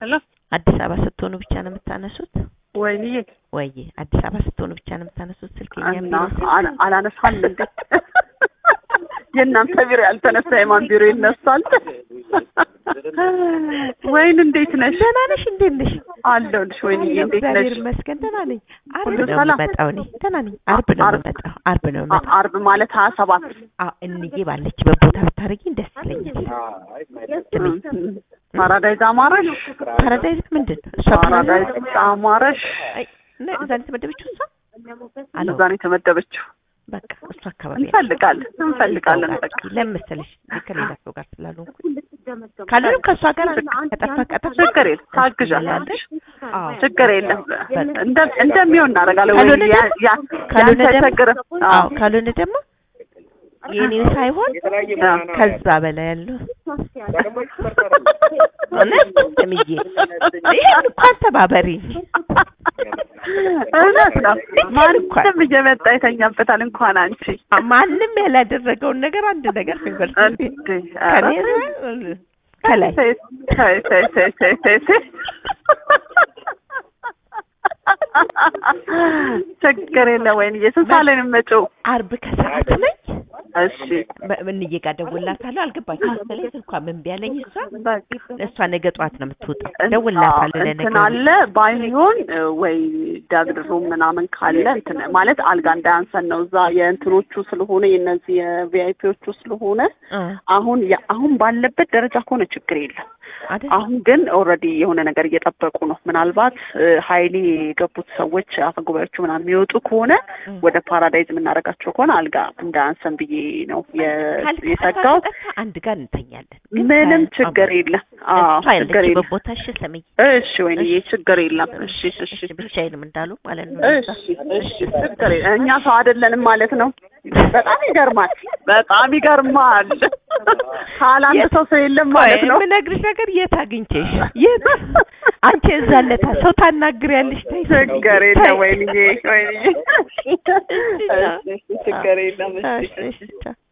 ሄሎ አዲስ አበባ ስትሆኑ ብቻ ነው የምታነሱት? ወይንዬ ወይ አዲስ አበባ ስትሆኑ ብቻ ነው የምታነሱት ስልክ? የእኛ እና ቢሮ ስልክ? አላ- አላነሳም እንዴ? የእናንተ ቢሮ ያልተነሳ የማን ቢሮ ይነሳል? ወይን እንዴት ነሽ? ደህና ነሽ? እንዴት ነሽ? አለሁልሽ። ወይንዬ እንዴት እግዚአብሔር ነሽ? ይመስገን ደህና ነኝ። አርብ ሁሉ ነው ሰላም? የምመጣው እኔ ደህና ነኝ። አርብ ነው አርብ- የምመጣው። አርብ ነው አ- የምመጣው። አርብ ማለት ሀያ ሰባት አዎ እንዬ ባለችበት ቦታ ብታደርጊኝ ደስ ይለኛል። ስሚ ፓራዳይዝ አማረሽ? ፓራዳይዝ ምንድን ነው? እሷ ፓራዳይዝ አማረሽ? አይ፣ እና እዛ ነው የተመደበችው እሷ? አሎ እዛ ነው የተመደበችው። በቃ እሱ አካባቢ እንፈልጋለን እንፈልጋለን ሰው ጋር በቃ ለምን መሰለሽ ከሌላ ሰው ጋር ስላልሆንኩኝ ካልሆነም ከእሷ ጋር ከጠፋ ቀጠፋ ችግር የለም ታግዣለሽ። አዎ ችግር የለም እንደ- እንደሚሆን እናደርጋለን። ወይ ካልሆነ ያ- ደግሞ- ያ- ካልሆነ ያንተ ደግሞ- አይቸግርም። አዎ አዎ ካልሆነ ደግሞ የኔ ሳይሆን ከዛ በላይ ያለው እውነት ስምዬ ይሄን እንኳን ተባበሪኝ። እውነት ነው። ይሄን እንኳን ማንም እየመጣ የተኛበታል። እንኳን አንቺ ማንም ያላደረገውን ነገር አንድ ነገር ፌቨርስ እንዴ! ከኔ ኧረ ከላይ ተይ ተይ ተይ ተይ ተይ ተይ ተይ። ችግር የለም ወይንዬ ስንት ሰዓት ላይ ነው የምመጪው? አርብ ከሰዓት ነኝ እሺ እንዬ ጋር ደውልላታለሁ። አልገባችም መሰለኝ ስልኳ ምን ቢያለኝ እሷ በቃ እሷ ነገ ጠዋት ነው የምትወጣው። ደውልላታለሁ እንትን ለነገሩ አለ ባይሆን እ፣ ወይ ዳግድ ሩም ምናምን ካለ እንትን ማለት አልጋ እንዳያንሰን ነው እዛ የእንትኖቹ ስለሆነ የእነዚህ የቪአይፒዎቹ ስለሆነ እ አሁን ያ- አሁን ባለበት ደረጃ ከሆነ ችግር የለም። አይደል አሁን ግን ኦልሬዲ የሆነ ነገር እየጠበቁ ነው። ምናልባት እ፣ ሀይሌ የገቡት ሰዎች አፈጉባኤዎቹ ምናምን የሚወጡ ከሆነ እ። ወደ ፓራዳይዝ የምናደርጋቸው ከሆነ አልጋ እንዳያንሰን ብዬ ነው የ- ካልክ የሰጋሁት። ከጠፋ አንድ ጋር እንተኛለን። ግን ምንም ከ- ችግር የለም። አዎ እሷ ችግር ያለችበት የለም። ቦታ እሺ ስምዬ እሺ ወይንዬ ችግር የለም። እሺ እሺ እሺ ብቻዬንም እንዳሉ ማለት ነው። እሺ እሺ ችግር የለም። እኛ ሰው አይደለንም ማለት ነው። በጣም ይገርማል። በጣም ይገርማል። ካላንድ ሰው ሰው የለም ማለት ነው። የምነግርሽ ነገር የት አግኝቼሽ የት አንቺ እዛ ለታ ሰው ታናግሪያለሽ። ተይ ችግር ተይ። የለም ወይንዬ ወይንዬ እሺ፣ እሺ ችግር የለም። እሺ እሺ፣ እሺ፣ ቻው።